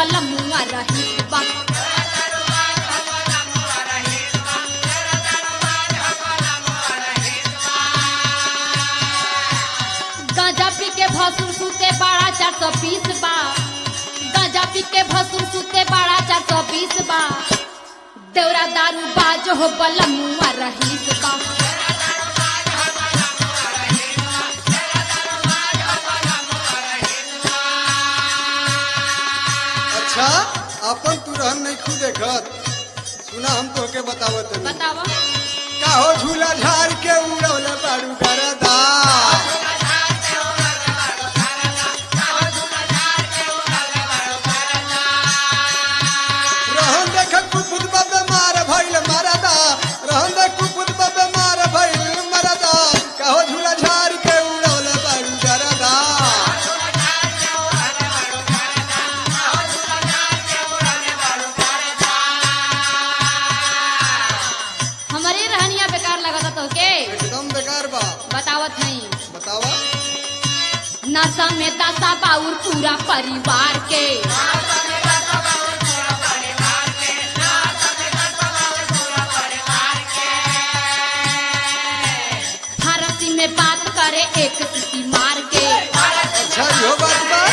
बलमुआ रही बा गांजा पी के भसुर सुते बाड़ा चार सौ बीस बा गांजा पी के भसुर सुते बाड़ा चार सौ बीस बा देवरा दारू बाज हो बलमुआ रहीस बा अच्छा अपन तू रहन नहीं खुद देखत सुना हम तोहके बतावत तनी बतावा काहो झूला झाड़ के उड़ौले बाड़ू गरदा रहन देख कुपुत बबे मार भइल मरदा रहन देख कुपुत बबे मार भइल मरदा काहो झूला झाड़ के उड़ौले बाड़ू गरदा हमारे रहनिया बेकार लगता तो के एकदम बेकार बा बतावत नहीं बतावा नशा में दशा बाउर पूरा परिवार के फारसी में बात करे एक सीटी मार के अच्छा इहो बात बा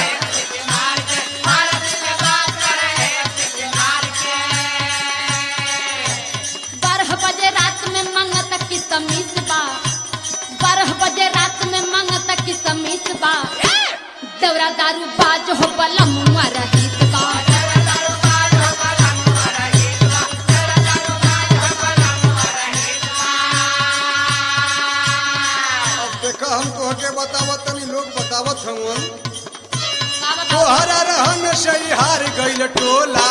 बारह बजे रात में मंगत की समीस बा बारह बजे रात में मंगत की समीस बा देवरा दारू बाज हो बलमुआ रहीस बा अब देखा हम तोहके बतावत तनी लोग बतावत हवन का बताओ? तोहरा रहन से हार गइल टोला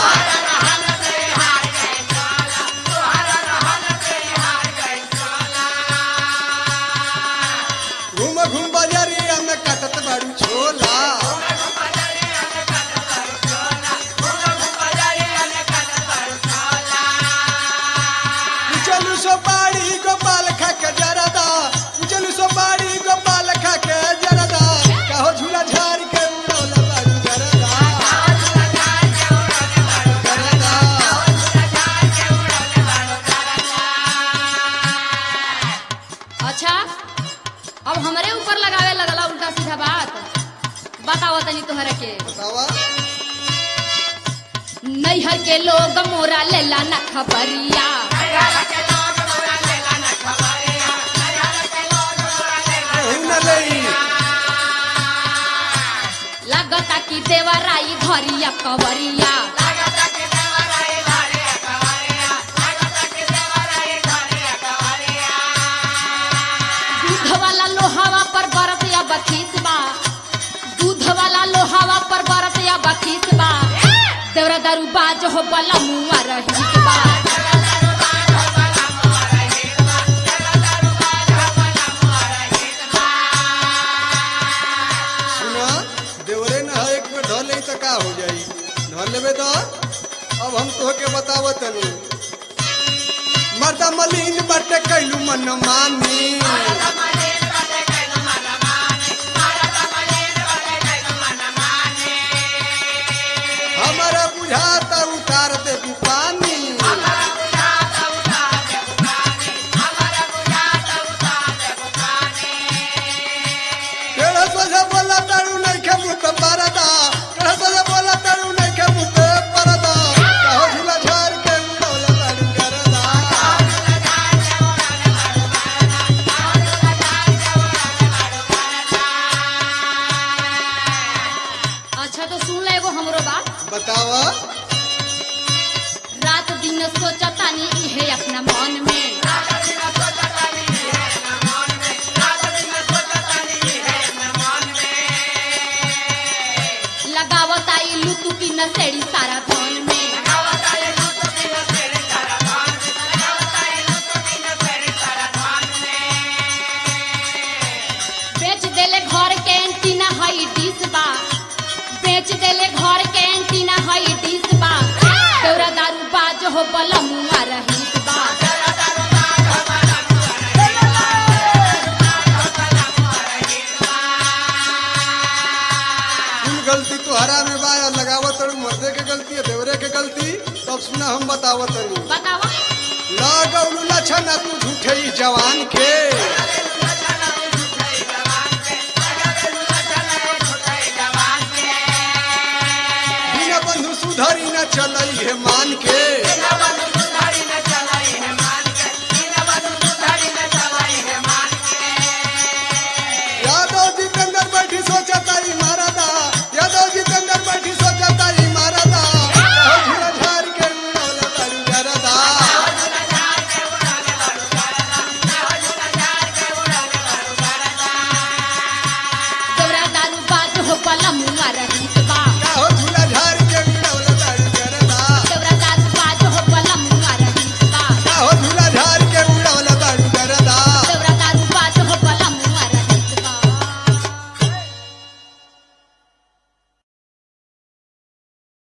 घूम घूम बजरिया में कटत बाड़ू छोला चलू सो बाड़ी गोपाल खा के जरदा चलू सो बाड़ी गोपाल खा के जरदा कहो झूला झाड़ के उड़ौला बाड़ू जरदा जरदा अच्छा अब हमरे ऊपर लगावे लगला उल्टा सीधा बात बताओ तनी तोहरा के बतावा नैहर के लोग मोरा लेला न खबरिया कहू न लई लगता कि देवराई घरिया कवरिया दूध वाला लोहावा पर बरत या बखीस बा दूध वाला लोहावा पर बरत या बखीस बा देवरा दारू बाज हो बला मुआ रहीस बा सुना देवरे न है एक में ढल तो का हो जाई ढल लेबे तो अब हम तोहके बतावत तनी मर्दा मलिन बटे कैलू मन मानी हमारा बुझाता उतार दे पानी केड़ा सोझा बोला तारू नहीं के मुँह पे परदा केड़ा सोझा बोला तारू नहीं के मुँह पे परदा कहो झूला झाड़ के उड़ौला तारू करदा गलती है देवरे के गलती तब सुना हम बतावत तनी बतावा लगौलू लछन तू झूठे ही जवान